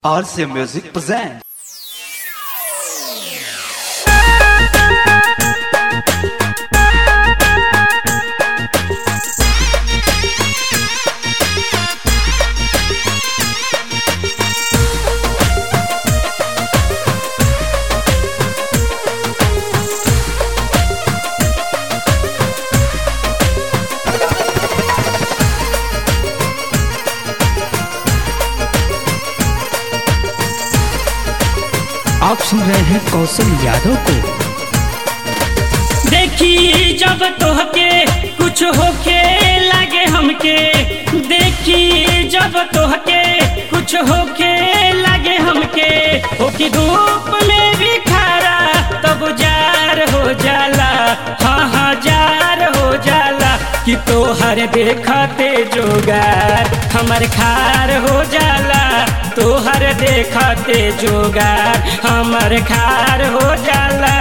RCA Music presents. आप सुन रहे हैं कौशल यादव को देखी जब तोहके कुछ होके लागे हमके देखी जब तोहके कुछ होके लागे हमके होकी धूप में भी खारा तब जार हो जाला हाँ हाँ जार हो जाला कि तोहर देखते जोगार हमर खार हो जाला तोहर देखते जोगार हमर खार हो जाला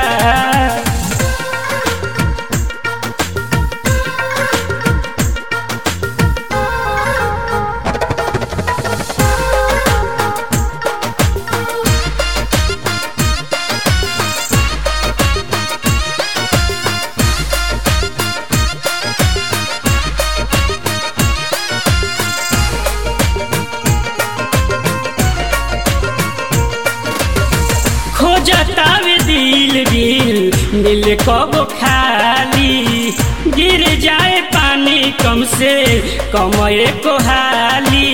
खोजतावे दिल दिल दिल कब खाली गिर जाए पानी कम से कम को हाली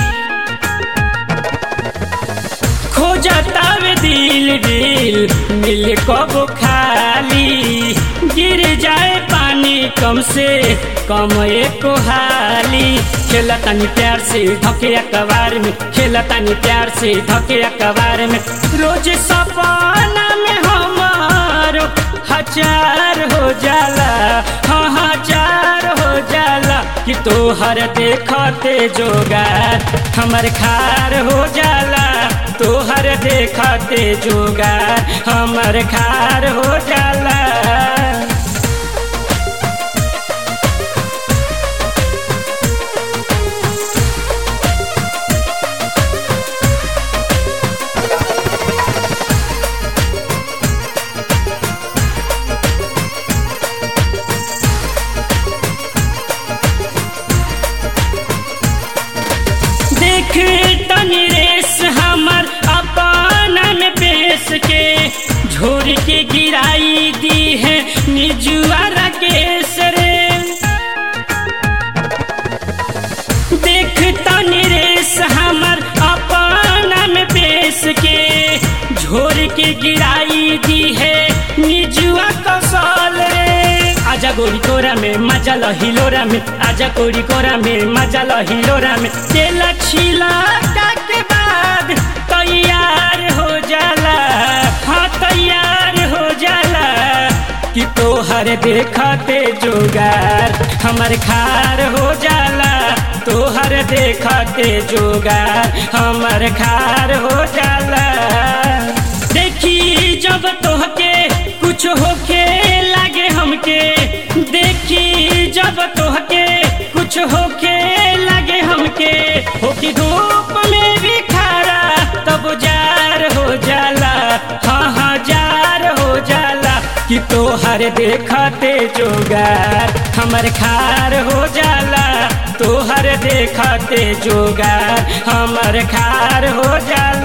खोजतावे दिल दिल दिल कब खाली गिर जाए पानी कम से कम को हाली खेला तानी प्यार से धके अखबार में खेला तानी प्यार से धके अखबार में रोज सपना में हमारो हजार हो जाला हाँ हजार हो जाला कि तोहर देखते जोगार हमर खार हो जाला तोहर देखते जोगार हमर खार हो जाला देख तनी रेस हमर अपना में बेस के झोर के गिराई दी है निजुआरा केस रे देख तनी रेस हमर अपना में बेस के झोर के गिराई दी है निजुआ कौशल रे आजा गोरी कोरा में मजा हिलोरा में आजा गोरी कोरा में मजा हिलोरा में तेल छिला के बाद तैयार हो जाला हाँ तैयार हो जाला कि तोहर देखते जोगार हमर खार हो जाला तोहर देखते जोगार हमर खार हो जाला देखी जब तोहके कुछ होके लागे हमके देखी जब तोहके कुछ होके लागे हमके होकी धूप में भी खारा तब जार हो जाला हाँ हाँ जार हो जाला कि तोहर देखते जोगार हमर खार हो जाला तोहर देखते जोगार हमर खार हो जाला